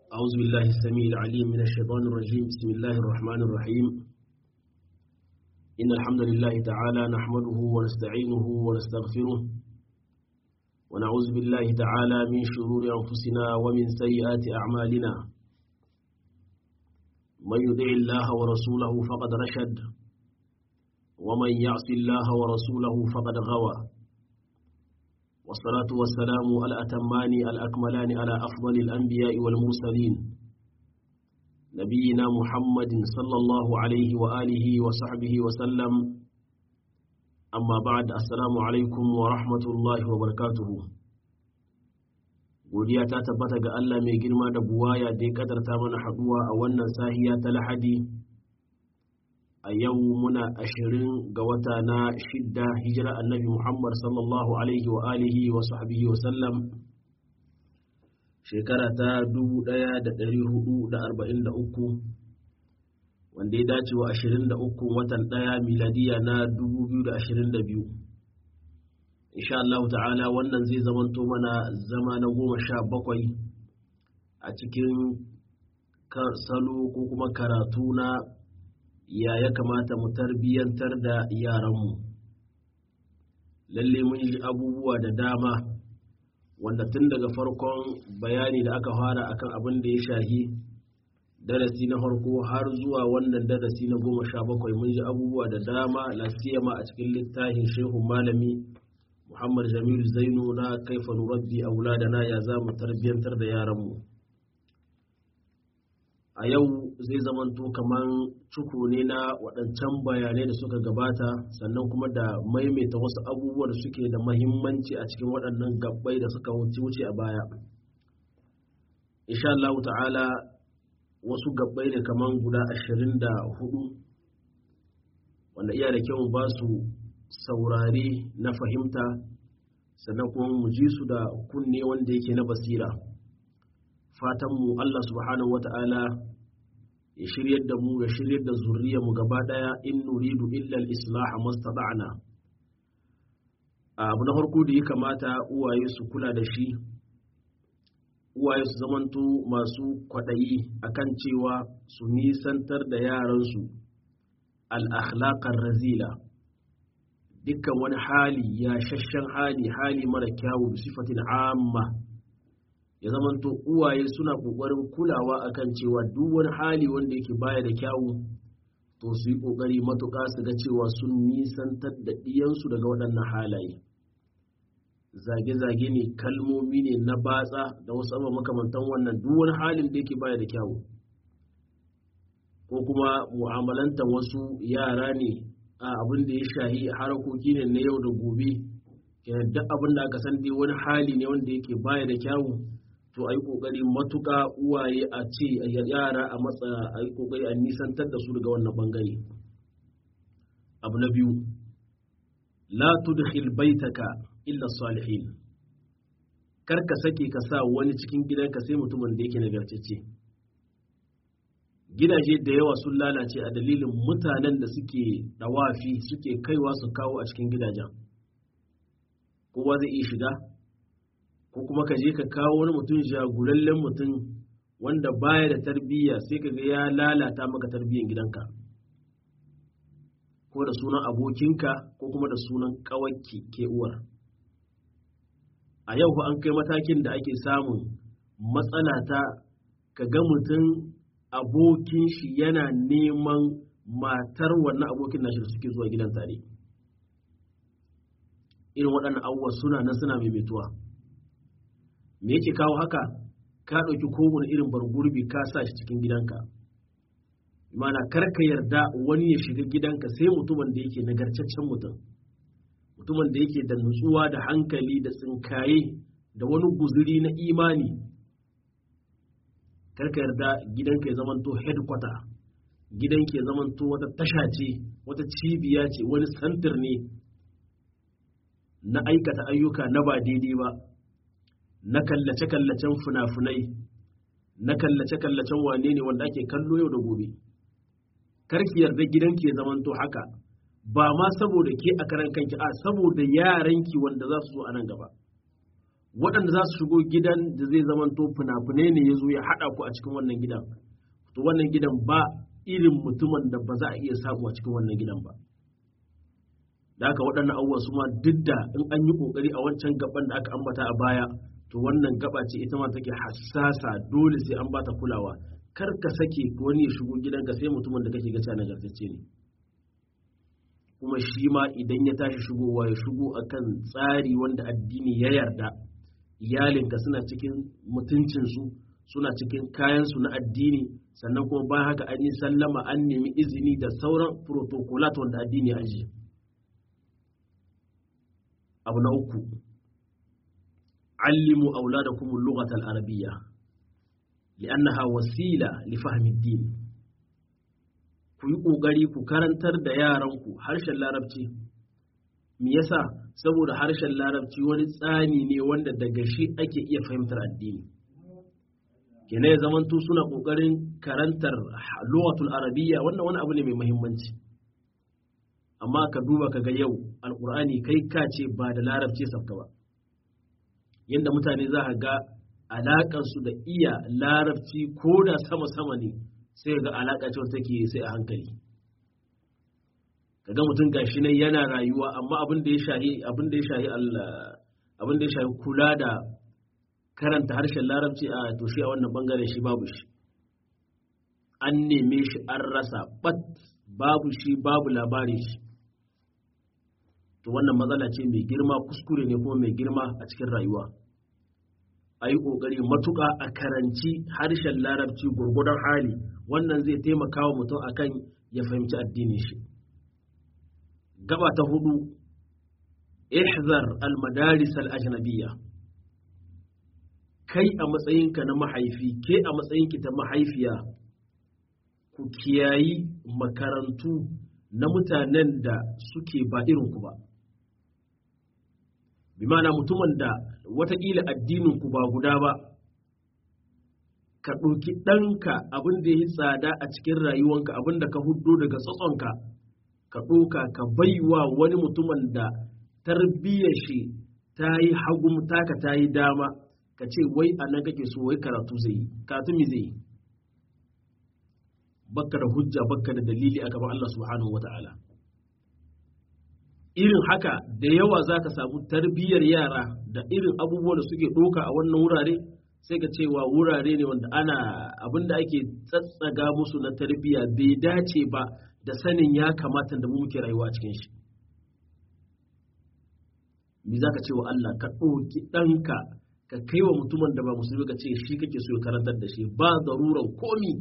أعوذ بالله السميع العليم من الشيطان الرجيم بسم الله الرحمن الرحيم إن الحمد لله تعالى نحمده ونستعينه ونستغفره ونعوذ بالله تعالى من شرور أنفسنا ومن سيئات أعمالنا من يطع الله ورسوله فقد رشد ومن يعص الله ورسوله فقد غوى والصلاة والسلام الأتمان الأكملان على أفضل الأنبياء والمرسلين نبينا محمد صلى الله عليه وآله وصحبه وسلم أما بعد السلام عليكم ورحمة الله وبركاته godiya ta tabbata ga Allah mai girma da buwaya da ya kadarta mana haduwa a wannan sahiya ta lahadi a yau muna ashirin ga wata na shidda hijira annabi Muhammad sallallahu alaihi wa alihi wa sahbihi wa sallam shekara ta 1443 wanda ya dace wa 23 watan ɗaya miladiya na 2022 insha Allah ta'ala wannan zai zamanto mana zama na goma sha bakwai a cikin salo ko kuma karatu na ya ya kamata mu tarbiyyantar da yaranmu lalle mun yi abubuwa da dama wanda tun daga farkon bayani da aka fara akan abin da ya shahi darasi na farko har zuwa wannan darasi na goma sha bakwai mun ji abubuwa da dama lasiyama a cikin littafin shehun malami muhammad jamilu zainu na kaifa nurabbi auladana ya za mu tarbiyyantar da yaranmu a yau zai zamanto kamar cuku ne na waɗancan bayanai da suka gabata sannan kuma da maimaita wasu abubuwa da suke da mahimmanci a cikin waɗannan gabbai da suka wuce a baya insha Allah ta'ala wasu gabbai ne kamar guda ashirin da hudu wanda iya da kyau ba su saurari na fahimta sannan kuma mu ji su da kunne wanda yake na basira fatanmu Allah subhanahu wata'ala ya shiryar da mu ya shiryar da zuriyar mu gaba daya in nuridu illa al-islah mastata'na abu na farko da ya kamata uwaye su kula da shi uwaye su zamanto masu kwaɗayi akan cewa su nisantar da yaransu al-akhlaqar razila dukkan wani hali ya shashen hali hali mara kyawu sifatin amma ya zamanto uwaye suna ƙoƙarin kulawa akan cewa duk wani hali wanda yake baya da kyawu to su yi ƙoƙari matuƙa su ga cewa sun nisantar da ɗiyansu daga waɗannan halaye zage-zage ne kalmomi ne na batsa da wasu abubuwa makamantan wannan duk wani halin da yake baya da kyawu ko kuma mu'amalantar wasu yara ne a abin da ya shahi harakoki ne na yau da gobe duk abin da aka san dai wani hali ne wanda yake baya da kyawu to a yi ƙoƙari matuƙa uwaye a ce yara a matsa a yi ƙoƙari a nisantar da su daga wannan ɓangare abu na biyu la tudkhil baitaka illa salihin kar ka sake ka sa wani cikin gidanka sai mutumin da yake nagartacce gidaje da yawa sun lalace a dalilin mutanen da suke dawafi suke kaiwa su kawo a cikin gidajen kowa zai iya shiga ko kuma ka je ka kawo wani mutum jagulallen mutum wanda baya da tarbiyya sai ka ga ya lalata maka tarbiyyar gidanka ko da sunan abokinka ko kuma da sunan kawakki ke uwar a yau an kai matakin da ake samun matsala ta ka ga mutum abokin shi yana neman matar wannan abokin nashi da suke zuwa gidan tare irin waɗannan abubuwa suna nan suna maimaituwa me yake kawo haka ka ɗauki kowane irin bargurbi ka sa shi cikin gidanka mana kar ka yarda wani ya shiga gidanka sai mutumin da yake nagarcaccen mutum mutumin da yake da nutsuwa da hankali da tsinkaye da wani guzuri na imani kar ka yarda gidanka ya zamanto headquarter gidanka ya zamanto wata tasha ce wata cibiya ce wani santir ne na aikata ayyuka na ba daidai ba na kallace-kallacen fina-finai na kallace-kallacen wane ne wanda ake kallo yau da gobe karki yarda gidanki ya zamanto haka ba ma saboda ke a karan kanki a saboda yaranki wanda za su zo a nan gaba waɗanda za su shigo gidan da zai zamanto fina-finai ne ya zo ya haɗa ku a cikin wannan gidan to wannan gidan ba irin mutumin da ba za a iya samu a cikin wannan gidan ba da haka waɗannan abubuwan su ma duk da in an yi ƙoƙari a wancan gaban da aka ambata a baya to wannan gaba ce ita ma take hassasa dole sai an bata kulawa kar ka sake wani ya shigo gidanka sai mutumin da kake ga nagartacce ne kuma shi ma idan ya tashi shigowa ya shigo akan tsari wanda addini ya yarda iyalinka suna cikin mutuncinsu suna cikin kayansu na addini sannan kuma bayan haka an yi sallama an nemi izini da sauran protocolat wanda addini ya ajiye abu na uku allimu auladakum al-lughata al-arabiyya li'annaha wasila li fahmi ad-din ku yi ƙoƙari ku karantar da yaranku harshen larabci me yasa saboda harshen larabci wani tsani ne wanda daga shi ake iya fahimtar addini kene ya zamanto suna ƙoƙarin karantar lughatul arabiyya wannan wani abu ne mai muhimmanci amma ka duba ka ga yau alƙur'ani kai ka ce ba da larabci sabka ba yadda mutane za ka ga alaƙarsu da iya larabci ko da sama-sama ne sai ga alaƙa ce take sai a hankali kaga mutum gashi nan yana rayuwa amma abin da ya shahi abin da ya shahi Allah abin da ya shahi kula da karanta harshen larabci a to shi a wannan bangaren shi babu shi an neme shi an rasa bat babu shi babu labarin shi to wannan matsala ce mai girma kuskure ne kuma mai girma a cikin rayuwa a yi ƙoƙari matuƙa a karanci harshen larabci gurgudan hali wannan zai taimaka wa mutum akan ya fahimci addinin shi gaba ta hudu ihzar al-madaris al-ajnabiyya kai a matsayinka na mahaifi ke a matsayinki ta mahaifiya ku kiyayi makarantu na mutanen da suke ba irinku ba bi ma'ana mutumin da watakila addininku ba guda ba ka ɗauki ɗanka abin da ya yi tsada a cikin rayuwanka abin da ka huddo daga tsatsonka ka ɗauka ka baiwa wani mutumin da tarbiyyar shi ta yi hagu taka ta yi dama ka ce wai a nan kake so wai karatu zai yi karatu mi zai yi bakka da hujja bakka da dalili a gaban Allah subhanahu wata'ala irin haka da yawa za ka samu tarbiyyar yara da irin abubuwan da suke ɗoka a wannan wurare sai ka cewa wurare ne wanda ana abin da ake tsatsaga musu na tarbiyya bai dace ba da sanin ya kamata da mu muke rayuwa a cikin shi me za ka ce wa Allah ka ɗauki ɗanka ka kai wa mutumin da ba musulmi ka ce shi kake so ya karantar da shi ba zaruran komi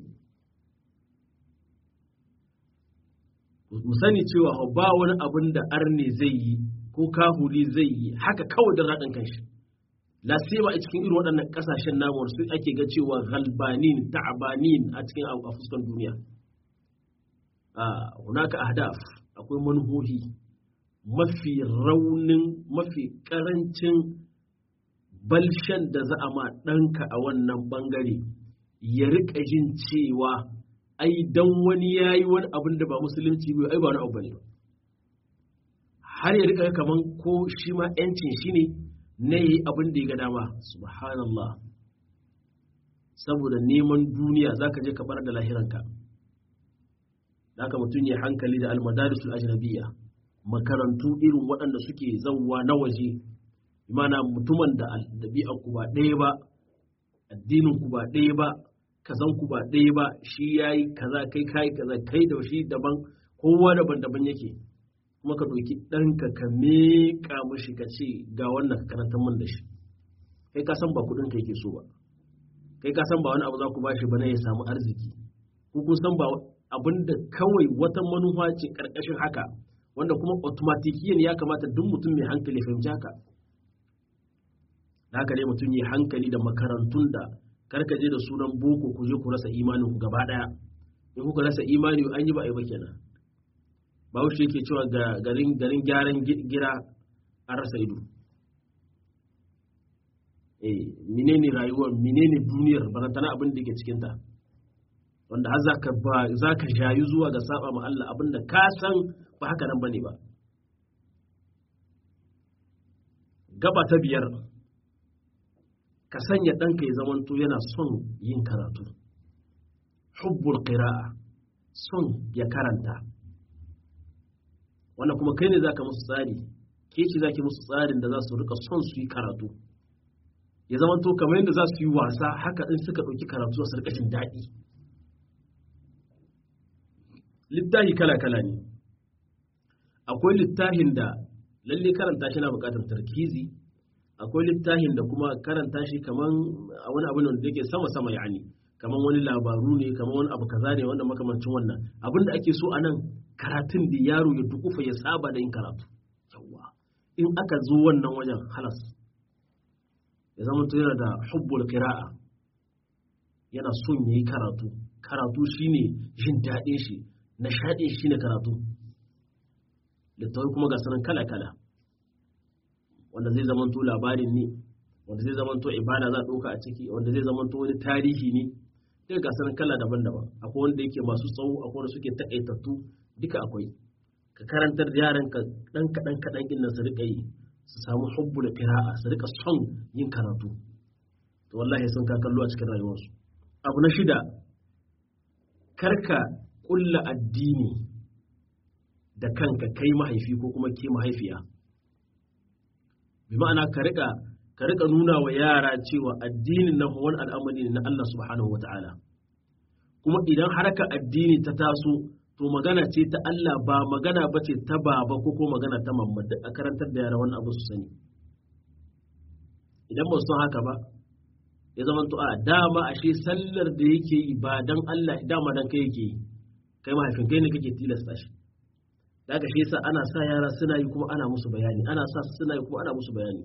mu sani cewa ba wani abin da arne zai yi ko kahuri zai yi haka kawai da raɗin kanshi la ba a cikin irin waɗannan ƙasashen namu su ake ga cewa galbanin ta'abanin a cikin a fuskan duniya a hunaka ahdaf akwai manuhohi mafi raunin mafi ƙarancin balshen da za a ma ɗanka a wannan ɓangare ya riƙa jin cewa ai dan wani ya yi wani abin da ba musulunci bai ai ba wani abu ne har ya riƙa kaman ko shi ma 'yancin shi ne na yi abin da ya ga dama subhanallah saboda neman duniya za ka je ka bar da lahiranka da haka mutum ya hankali da almadarisul ajnabiyya makarantu irin waɗanda suke zauwa na waje imana mutumin da ɗabi'ar ku ba ɗaya ba addinin ku ba ɗaya ba kazan ku ba ɗaya ba shi yayi kaza kai kai kaza kai da shi daban kowa daban-daban yake kuma ka ɗauki ɗanka ka meƙa mashi ka ce ga wannan ka karantar man da shi kai ka san ba kuɗin ka yake so ba kai ka san ba wani abu za ku bashi ba na ya samu arziki ko kun san ba abin da kawai wata manufa ce ƙarƙashin haka wanda kuma automatikiyan ya kamata duk mutum mai hankali fahimci haka da haka ne mutum yi hankali da makarantun da karkaje da sunan boko ku je ku rasa imanin ku gaba ɗaya in kuka rasa imani an yi ba a yi ba kenan bahaushe yake cewa garin garin gyaran gira an rasa ido eh menene rayuwar menene duniyar barantana abin da ke cikinta wanda har zaka ba zaka jayu zuwa ga saba ma Allah abinda ka san ba haka nan bane ba gaba ta biyar ka sanya ɗanka ya zamanto yana son yin karatu hubbul qira'a son ya karanta wannan kuma kai ne zaka musu tsari ke ce zaki musu tsarin da za su rika son su yi karatu ya zamanto kamar yadda za su yi wasa haka in suka ɗauki karatu su rika jin daɗi littafi kala-kala ne akwai littafin da lalle karanta shi na buƙatar tarkizi akwai littafin da kuma karanta shi kaman a wani abu da yake sama-sama yani kaman wani labaru ne kaman wani abu kaza ne wanda makamancin wannan abin da ake so a nan karatun da yaro ya dukufa ya saba da yin karatu yawa in aka zo wannan wajen halas ya zama yana da hubbul qira'a yana son yayi karatu karatu shine jin daɗin shi nishaɗin shine karatu littawai kuma ga sanan kala-kala wanda zai zamanto labarin ne wanda zai zamanto ibada za a ɗauka a ciki wanda zai zamanto wani tarihi ne duka ga sanan kala daban-daban akwai wanda yake masu tsawo akwai wanda suke taƙaitattu duka akwai ka karantar da yaran ka ɗan kaɗan kaɗan ɗin nan su riƙa yi su samu hubbu da qira'a su riƙa son yin karatu to wallahi sun ka kallo a cikin rayuwarsu abu na shida karka ƙulla addini da kanka kai mahaifi ko kuma ke mahaifiya bi ma'ana ka rika ka rika nuna wa yara cewa addinin na wani al'amari ne na Allah subhanahu wata'ala kuma idan haraka addini ta taso to magana ce ta Allah ba magana ba ce ta baba ko ko magana ta mamma a karantar da yara wani abu su sani idan ba su haka ba ya zama to a dama ashe sallar da yake yi ba dan Allah dama dan kai yake yi kai mahaifin kai ne kake tilasta shi da haka shi yasa ana sa yara suna yi kuma ana musu bayani ana sa su suna yi kuma ana musu bayani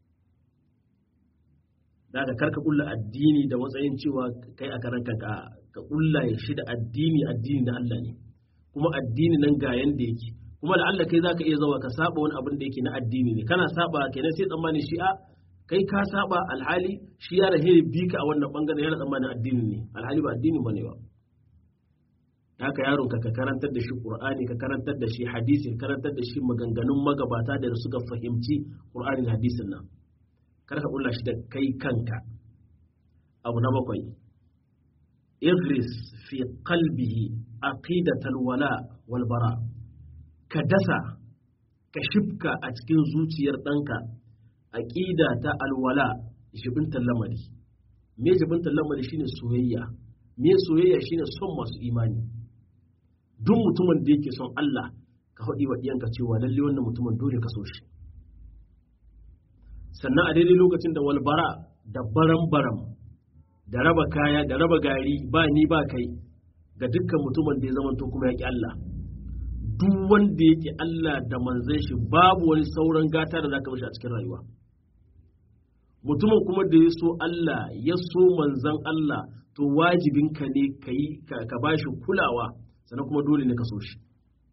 da haka karka kulla addini da matsayin cewa kai a karan kanka ka kulla ya shi da addini addini da Allah ne kuma addini nan ga yanda yake kuma da Allah kai zaka iya zawa ka saba wani abin da yake na addini ne kana saba kenan sai tsammani shi a kai ka saba alhali shi ya rahe bi ka a wannan bangaren yana tsammanin addini ne alhali ba addini bane ba haka yaron ka karantar da shi qur'ani ka karantar da shi hadisi ka karantar da shi maganganun magabata da suka fahimci qur'ani da hadisin nan kar ka kulla shi da kai kanka abu na bakwai igris fi qalbihi aqidatal wala wal bara ka dasa ka shifka a cikin zuciyar ɗanka aqida ta alwala jibintan lamari me jibintan lamari shine soyayya me soyayya shine son masu imani duk mutumin da yake son Allah ka haɗi wa ɗiyanka cewa lalle wannan mutumin dole ka so shi sannan a daidai lokacin da walbara da baram-baram da raba kaya da raba gari ba ni ba kai ga dukkan mutumin da ya zamanto kuma ya ƙi Allah duk wanda ya ƙi Allah da manzan shi babu wani sauran gata da za ka mashi a cikin rayuwa mutumin kuma da ya so Allah ya so manzan Allah to wajibinka ne ka ba shi kulawa sannan kuma dole ne ka so shi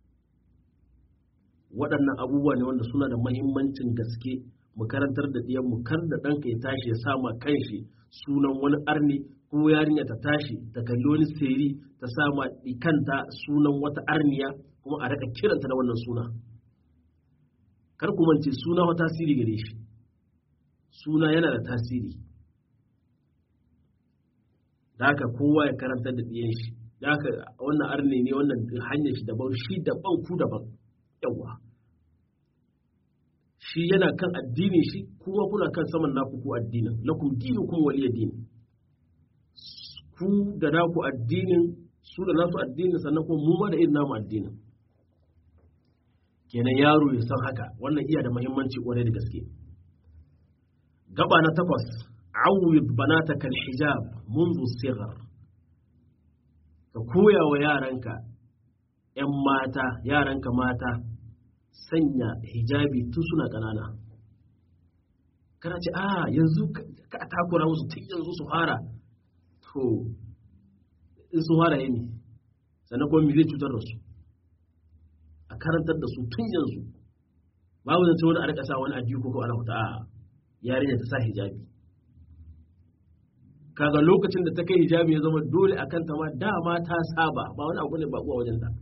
waɗannan abubuwa ne wanda suna da mahimmancin gaske mu karantar da ɗiyan mu kar da ɗanka ya tashi ya sama kanshi sunan wani arni ko yarinya ta tashi ta kalli wani seri ta sama kanta sunan wata arniya kuma a raka kiranta da wannan suna kar ku mance suna wa tasiri gare shi suna yana da tasiri da haka kowa ya karantar da ɗiyan shi da haka wannan arne ne wannan hanyar shi daban shi daban ku daban yawa shi yana kan addini shi kuma kuna kan saman naku ku addinin lakum dinu kuma waliya dini ku da naku addinin su da nasu addinin sannan kuma mu ma da irin namu addinin kenan yaro ya san haka wannan iya da muhimmanci kwarai da gaske gaba na takwas awwid banataka alhijab منذ الصغر ka koya wa yaranka ‘yan mata yaranka mata sanya hijabi tun suna ƙanana kana ce a yanzu ka takura musu tun yanzu su fara to in su fara yini sannan kuma zai cutar da su a karantar da su tun yanzu babu zance wani a rika sa wani ajiyu ko ana huta a yarinya ta sa hijabi kaga lokacin da ta kai hijabi ya zama dole a kanta ma dama ta saba ba wani abu ne ba kuwa wajen ta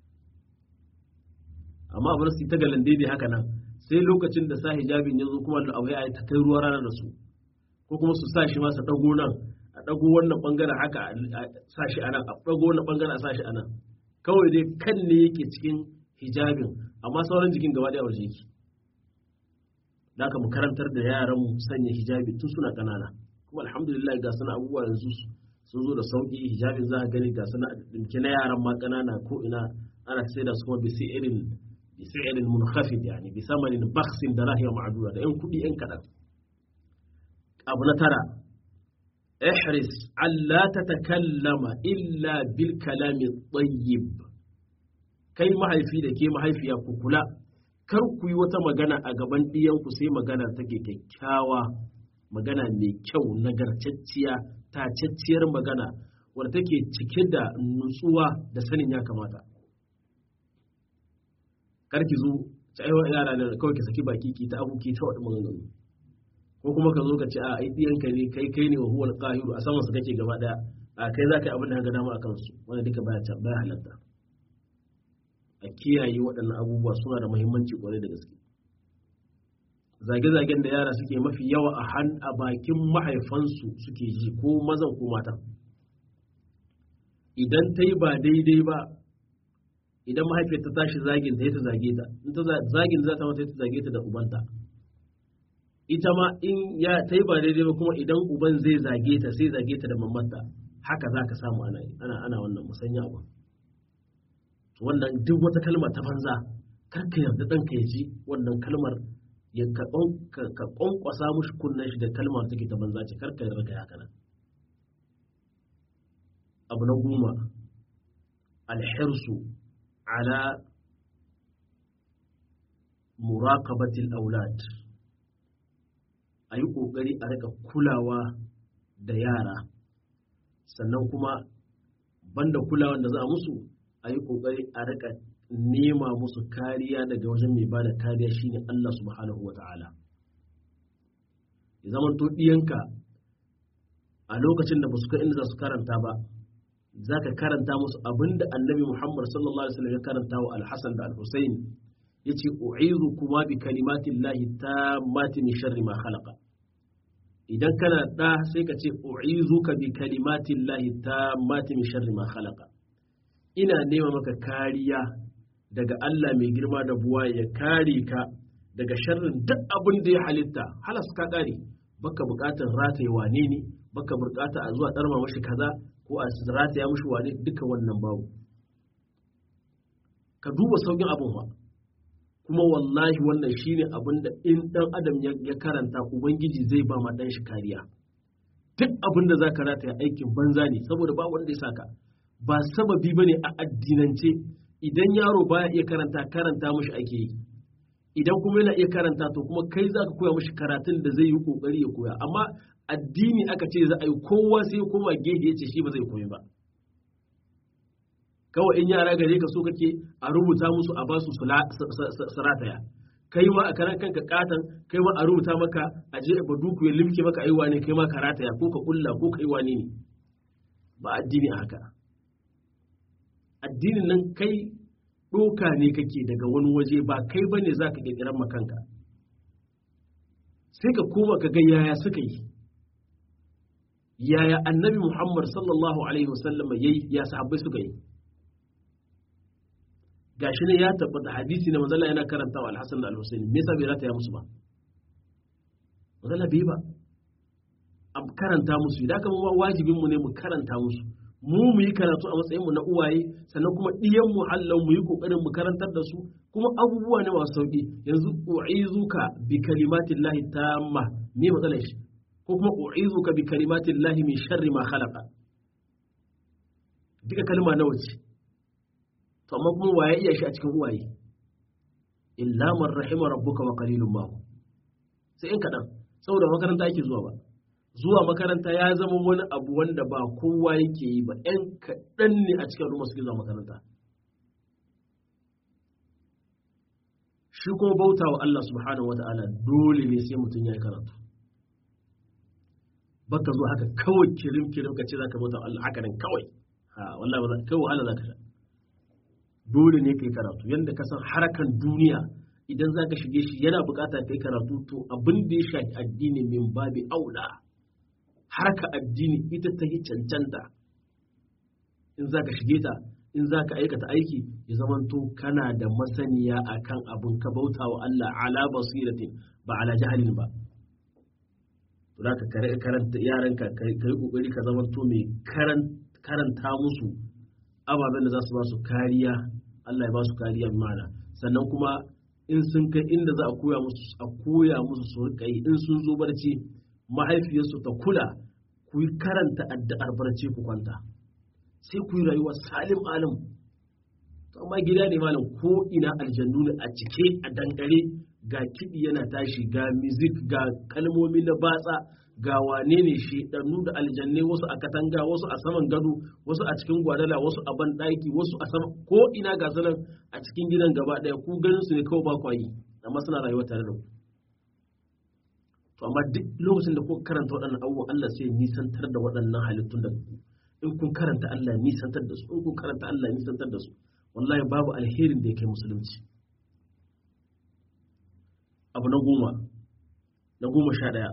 amma bar su ta galan daidai haka nan sai lokacin da sa hijabin ya zo kuma da abu ya ta kai ruwa rana da su ko ko kuma su sa shi ma su ɗago nan a ɗago wannan ɓangaren haka a sa shi a nan a ɗago wannan ɓangaren a sa shi a nan kawai dai kan ne yake cikin hijabin amma sauran jikin gaba ɗaya waje yake da aka mu karantar da yaran mu sanya hijabi tun suna ƙanana kuma alhamdulillah ga suna abubuwa yanzu sun zo da sauƙi hijabin za a gani ga suna ɗinke na yaran ma ƙanana ko ina ana sai da su kuma bisi irin bisi irin munkhafid yani bi samanin baksin da rahiya ma'adura da yan kuɗi yan kaɗan abu na tara ihris alla tatakallama illa bil kalami tayyib kai mahaifi da ke mahaifiya ku kula kar ku yi wata magana a gaban ɗiyanku sai magana take kyakkyawa magana mai kyau nagartacciya tacacciyar magana wadda take cike da nutsuwa da sanin ya kamata kar ki zo ta aiwa yara da kawai ki saki baki ki ta abu ki ta wadda maganganu ko kuma ka zo ka ce a ai ɗiyanka ne kai kai ne wa huwal qahiru a saman su kake gaba daya a kai za ka yi abin da ka dama a kansu wanda duka baya baya halatta a kiyaye waɗannan abubuwa suna da muhimmanci kwarai da gaske zage-zagen da yara suke mafi yawa a han a bakin mahaifansu suke ji ko mazan ko matan idan ta yi ba daidai ba idan mahaifiyar ta tashi zagin ta ta zage ta in ta zagin za ta mata ta zage ta da ubanta ita ma in ya ta yi ba daidai ba kuma idan uban zai zage ta sai zage ta da mamanta haka za ka samu ana ana ana wannan musanya abu wannan duk wata kalma ta banza kar ka yarda ɗanka ya ji wannan kalmar ya ka ƙwanƙwasa mushi kunnen shi da kalmar take ta banza ce kar ka yarda ka haka nan abu na goma alhirsu ala muraqabatil aulad a yi ƙoƙari a rika kulawa da yara sannan kuma banda kulawan da za a musu a yi ƙoƙari a rika nema musu kariya daga wajen mai bada kariya shine Allah subhanahu wata'ala ya zama to ɗiyanka a lokacin da ba su inda za su karanta ba za ka karanta musu abinda annabi Muhammad sallallahu alaihi wasallam ya karanta wa al-Hasan da al-Husayn yace u'izu kuma bi kalimatin lahi tammati min sharri ma khalaqa idan kana da sai ka ce u'izuka bi kalimatin lahi tammati min sharri ma khalaqa ina nema maka kariya daga Allah mai girma da buwa ya kare ka daga sharrin duk abin da ya halitta halas ka kare baka bukatar rataye wane ne baka bukata a zuwa darma mashi kaza ko a rataya mashi wane duka wannan babu ka duba saukin abin ba kuma wallahi wannan shine abin da in dan adam ya karanta ubangiji zai ba ma dan shi kariya duk abin da zaka rataya aikin banza ne saboda ba wanda ya saka ba sababi ba ne a addinance idan yaro baya iya karanta karanta mashi ake yi idan kuma yana iya karanta to kuma kai za ka koya mashi karatun da zai yi kokari ya koya amma addini aka ce za a yi kowa sai ya koma gefe ya ce shi ba zai koyi ba kawai in yara gare ka so kake a rubuta musu a basu su rataya kai ma a karan kanka katan kai ma a rubuta maka a je ba duku ya limke maka aiwa ne kai ma ka rataya ko ka kulla ko kai wani ne ba addini a haka addinin nan kai ɗoka ne kake daga wani waje ba kai bane za ka ƙirƙirar makanka sai ka koma ka ga yaya suka yi yaya annabi muhammad sallallahu alaihi wasallam ya yi ya sahabbai suka yi gashi ne ya tabbata hadisi na manzala yana karanta wa alhassan da alhussein me yasa bai rata ya musu ba manzala bai ba a karanta musu idan aka wajibinmu ne mu karanta musu mu mu yi karatu a matsayinmu na uwaye sannan kuma ɗiyan mu hallan mu yi ƙoƙarin mu karantar da su kuma abubuwa ne masu sauƙi yanzu u'izuka bi kalimatin lahi tamma me matsalar shi ko kuma u'izuka bi kalimatin lahi min sharri ma khalaqa duka kalma nawa ce to amma kuma waye iya shi a cikin uwaye illa man rahima rabbuka wa qalilun ma sai in kaɗan saboda makaranta ake zuwa ba zuwa makaranta ya zama wani abu wanda ba kowa yake yi ba ‘yan kaɗan ne a cikin al'umma suke zuwa makaranta shi kuma bauta wa Allah subhanahu wa ta'ala dole ne sai mutum ya yi karatu baka zo haka kawai kirim kirim ka ce za ka bauta wa Allah haka nan kawai ha wallahi ba kai wahala za ka sha dole ne ka yi karatu yadda ka san harakan duniya idan za ka shige shi yana bukata ka yi karatu to abin da ya shafi addini min babi aula harka addini ita ta yi cancanta in za ka shige ta in za ka aikata aiki ya zamanto kana da masaniya akan abin ka bauta wa Allah ala basiratin ba ala jahalin ba za ka karanta yaranka ka yi kokari ka zamanto mai karanta musu ababen da za su ba su kariya Allah ya ba su kariya mana sannan kuma in sun kai inda za a koya musu a koya musu su rika yi in sun zo barci mahaifiyarsu ta kula ku yi karanta addu'ar barci ku kwanta sai ku yi rayuwa salim alim to amma gida ne malam ko ina aljannu ne a cike a dangare ga kiɗi yana tashi ga music ga kalmomi na batsa ga wane ne shedannu da aljanne wasu a katanga wasu a saman gado wasu a cikin gwadala wasu a ban ɗaki wasu a sama ko ina ga sanan a cikin gidan gaba ɗaya ku ganin su ne kawai ba kwayi amma suna rayuwa tare da ku to amma duk lokacin da kuka karanta waɗannan abubuwan Allah sai nisantar da waɗannan halittun da ku in kun karanta Allah nisantar da su in kun karanta Allah nisantar da su wallahi babu alherin da ya kai musulunci abu na goma na goma sha ɗaya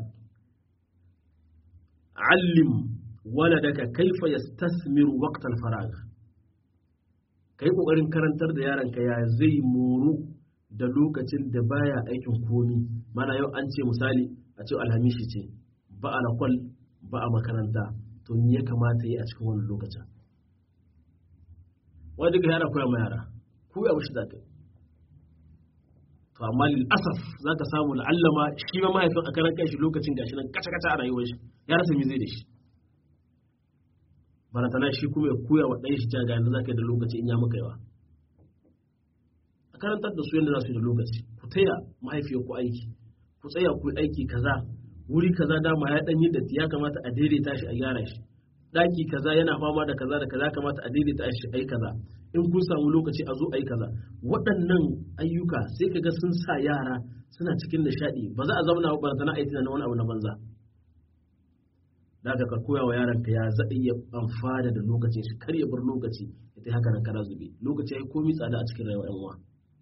allim waladaka kaifa yastasmiru waqtal farag kai kokarin karantar da yaranka ya zai moru da lokacin da baya aikin komi mana yau an ce misali a ce alhamishi ce ba a lakwal ba a makaranta to me ya kamata yi a cikin wannan lokacin wani duka yara koya ma yara koya mushi zaka to amma lil asaf zaka samu la'allama shi ma mahaifin a karan shi lokacin gashi nan kaca kaca a rayuwar shi ya rasa me zai da shi baratana shi kuma ya koya wa ɗan shi ta ga yanda zaka yi da lokaci in ya maka yawa a karantar da su yadda za su yi da lokaci ku taya mahaifiyar ku aiki ku tsaya ku yi aiki kaza wuri kaza dama ya ɗan yi datti ya kamata a daidaita shi a gyara shi ɗaki kaza yana fama da kaza da kaza kamata a daidaita shi a yi kaza in kun samu lokaci a zo a yi kaza waɗannan ayyuka sai ka ga sun sa yara suna cikin nishaɗi ba za a zauna ba ta na aiki na wani abu na banza da ka koya wa yaron ka ya zaɗa iya amfana da lokacin shi kar ya bar lokaci ya ta haka nan kara zube lokaci ya yi komi tsada a cikin rayuwar yan uwa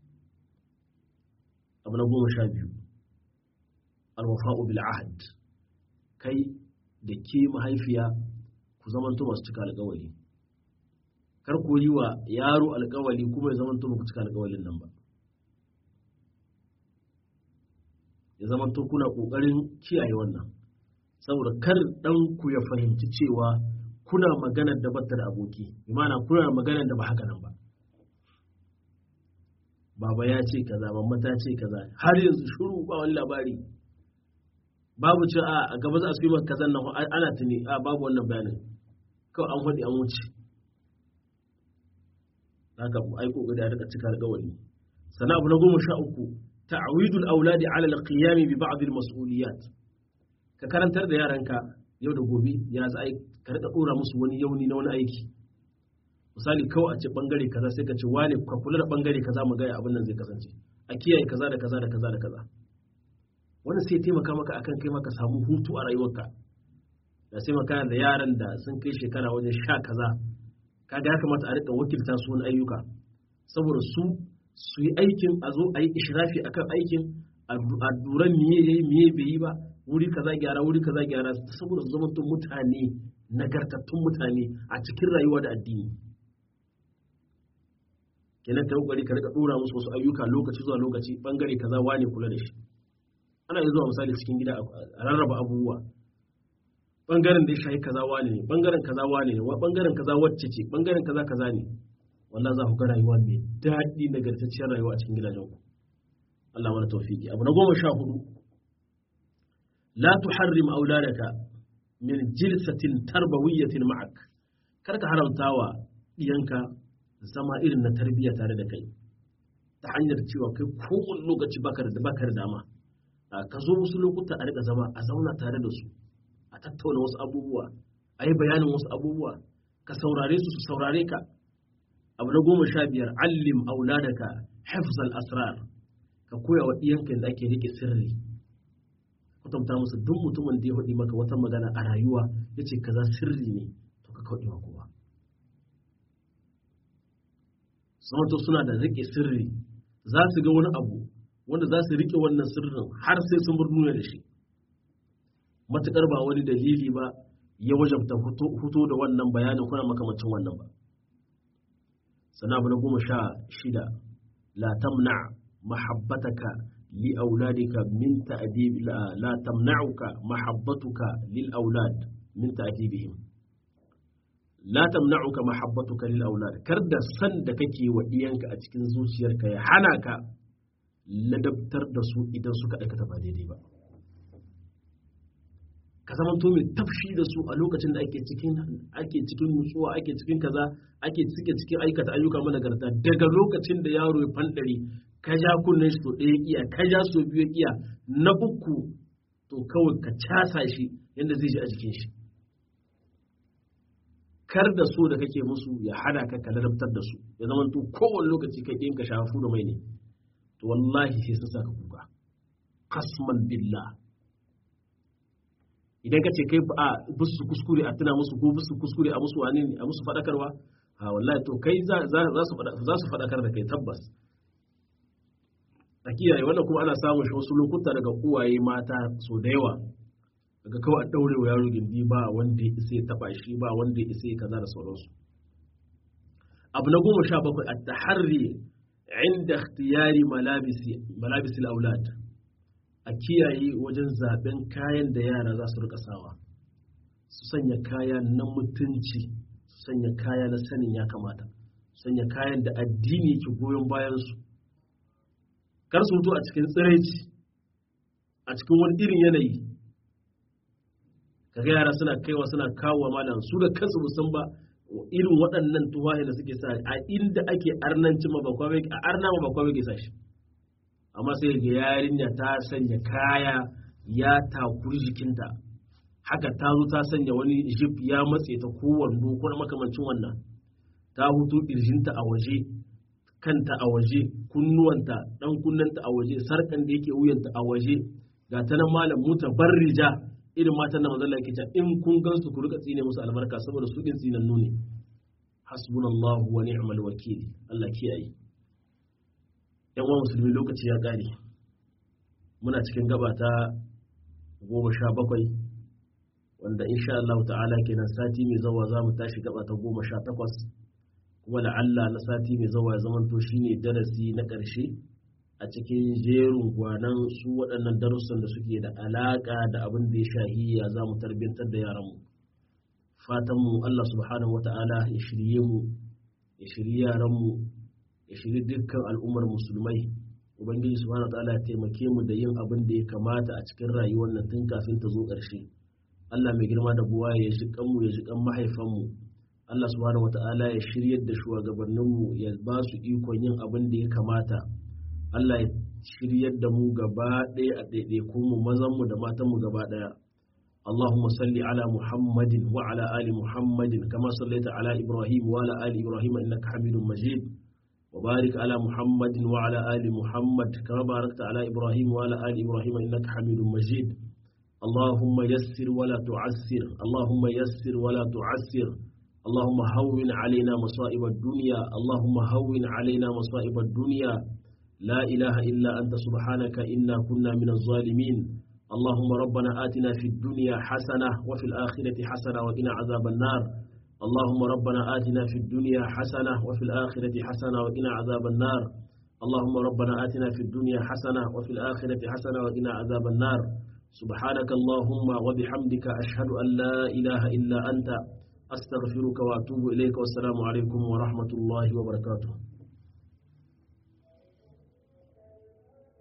abu na goma sha biyu alwafa'u bil ahad kai da ke mahaifiya ku zamanto masu cika alƙawari kar ku yi wa yaro alƙawari kuma ya zamanto ba ku cika alƙawarin nan ba ya zamanto kuna ƙoƙarin kiyaye wannan saboda kar ɗan ku ya fahimci cewa kuna maganar da bata da aboki imana kuna maganar da ba haka nan ba baba ya ce kaza mamma ta ce kaza har yanzu shuru ba wani labari babu ce a gaba za a yi maka kazan nan ana tuni a babu wannan bayanin kawai an faɗi an wuce haka ai kokari a rika cika alƙawari sana abu na goma sha uku ta'awidul auladi ala alqiyami bi ba'd almas'uliyat ka karantar da yaranka yau da gobe ya za a ka rika dora musu wani yauni na wani aiki misali kawai a ce bangare kaza sai ka ce wane ka kula da bangare kaza mu ga abin nan zai kasance a kiyaye kaza da kaza da kaza da kaza wannan sai taimaka maka akan kai maka samu hutu a rayuwarka da sai maka da yaran da sun kai shekara wajen sha kaza kaga ya kamata a rika wakilta su wani ayyuka saboda su su yi aikin a zo a yi ishrafi akan aikin a duran miye yayi miye bai yi ba wuri kaza gyara wuri kaza gyara saboda su zama mutane nagartattun mutane a cikin rayuwa da addini kenan ka kokari ka rika dora musu wasu ayyuka lokaci zuwa lokaci bangare kaza wane kula da shi ana yi zuwa misali cikin gida a rarraba abubuwa bangaren da ya shayi kaza wane ne bangaren kaza wane ne bangaren kaza wacce ce bangaren kaza kaza ne wannan za ku ga rayuwa mai daɗi nagartacciyar rayuwa a cikin gidajen ku Allah mana tawfiki abu na goma sha hudu la tuharrim auladaka min jilsatin tarbawiyyatin ma'ak kar ka haramtawa diyanka zama irin na tarbiyya tare da kai ta hanyar cewa kai kowane lokaci baka da baka da dama ka zo wasu lokuta a rika zama a zauna tare da su a tattauna wasu abubuwa a yi bayanin wasu abubuwa ka saurare su su saurare ka abu na goma sha biyar allim auladaka hafzal asrar ka koya wa ɗiyanka yadda ake rike sirri kwatanta musu duk mutumin da ya faɗi maka wata magana a rayuwa ya ce kaza sirri ne to ka kaɗi wa kowa samanto suna da rike sirri za su ga wani abu wanda za su rike wannan sirrin har sai sun bar duniya da shi matuƙar ba wani dalili ba ya wajabta fito da wannan bayanin kuna makamacin wannan ba sana abu na goma sha shida la tamna mahabbataka li auladika min ta'dib la tamna'uka mahabbatuka lil aulad min ta'dibihim la tamna'uka mahabbatuka lil aulad kar da san da kake wa iyanka a cikin zuciyarka ya hana ka ladabtar da su idan suka aikata ba daidai ba ka zama to mai tafshi da su a lokacin da ake cikin ake cikin nutsuwa ake cikin kaza ake cike cikin aikata ayyuka managarta daga lokacin da yaro ya fandare ka ja kunnen shi to ɗaya iya ka ja so biyu iya na uku to kawai ka casa shi yadda zai ji a jikin shi kar da so da kake musu ya hana ka ka ladabtar da su ya zama to kowane lokaci kai ɗin ka shafu da mai ne to wallahi sai sun saka kuka kasman billah idan ka ce kai a busu kuskure a tuna musu ko busu kuskure a musu wani a musu fadakarwa a wallahi to kai za su fadakar da kai tabbas a kiyaye wannan kuma ana samun shi wasu lokuta daga uwaye mata so da yawa daga kawai a daure wa yaro gindi ba wanda ya isa ya taba shi ba wanda ya isa ya kaza da sauransu abu na goma sha bakwai a taharri inda ikhtiyari malabisi malabisil aulad a kiyaye wajen zaben kayan da yara za su rika sawa su sanya kaya na mutunci su sanya kaya na sanin ya kamata su sanya kayan da addini ke goyon bayansu kar su mutu a cikin tsiraici a cikin wani irin yanayi kaga yara suna kaiwa suna kawo malam su da kansu musan ba irin waɗannan tuwaye da suke sa a inda ake arnanci ma ba a arna ma ba kwa ke sa shi amma sai ga yarinya ta sanya kaya ya takuri jikinta haka ta zo ta sanya wani jip ya matse ta ko wando ko makamancin wannan ta hutu ƙirjinta a waje kanta a waje kunnuwanta dan kunnanta a waje sarkan da yake wuyanta a waje ga ta nan malam muta barrija irin matan da manzon yake cewa in kun gansu ku rika tsine musu albarka saboda su din tsinannu ne hasbunallahu wa ni'mal wakil Allah kiyaye yan uwan musulmi lokaci ya ƙare muna cikin gaba ta goma sha bakwai wanda insha Allah ta'ala kenan sati mai zawa za mu tashi gaba ta goma sha takwas kuma da Allah na sati mai zawa ya zamanto shine darasi na ƙarshe a cikin jerin gwanan su waɗannan darussan da suke da alaƙa da abin da ya shahi ya za mu tarbiyyantar da yaranmu fatanmu Allah subhanahu wa ta'ala ya shirye mu ya shirye yaranmu ya shiri dukkan al'ummar musulmai ubangiji subhanahu wataala ya taimake mu da yin abin da ya kamata a cikin rayuwar nan tun kafin ta zo ƙarshe Allah mai girma da buwa ya ji kanmu ya ji kan mahaifanmu Allah subhanahu wataala ya shiryar da shugabanninmu ya ba su ikon yin abin da ya kamata Allah ya shiryar da mu gaba ɗaya a ɗaiɗaikun mu mazan mu da matan mu gaba ɗaya اللهم صل على محمد وعلى آل محمد كما صليت على إبراهيم وعلى آل إبراهيم إنك حميد مجيد وبارك على محمد وعلى آل محمد كما باركت على إبراهيم وعلى آل إبراهيم إنك حميد مجيد اللهم يسر ولا تعسر اللهم يسر ولا تعسر اللهم هون علينا مصائب الدنيا اللهم هون علينا مصائب الدنيا لا إله إلا أنت سبحانك إنا كنا من الظالمين اللهم ربنا آتنا في الدنيا حسنة وفي الآخرة حسنة وقنا عذاب النار اللهم ربنا آتنا في الدنيا حسنة وفي الآخرة حسنة وقنا عذاب النار اللهم ربنا آتنا في الدنيا حسنة وفي الآخرة حسنة وقنا عذاب النار سبحانك اللهم وبحمدك أشهد أن لا إله إلا أنت أستغفرك وأتوب إليك والسلام عليكم ورحمة الله وبركاته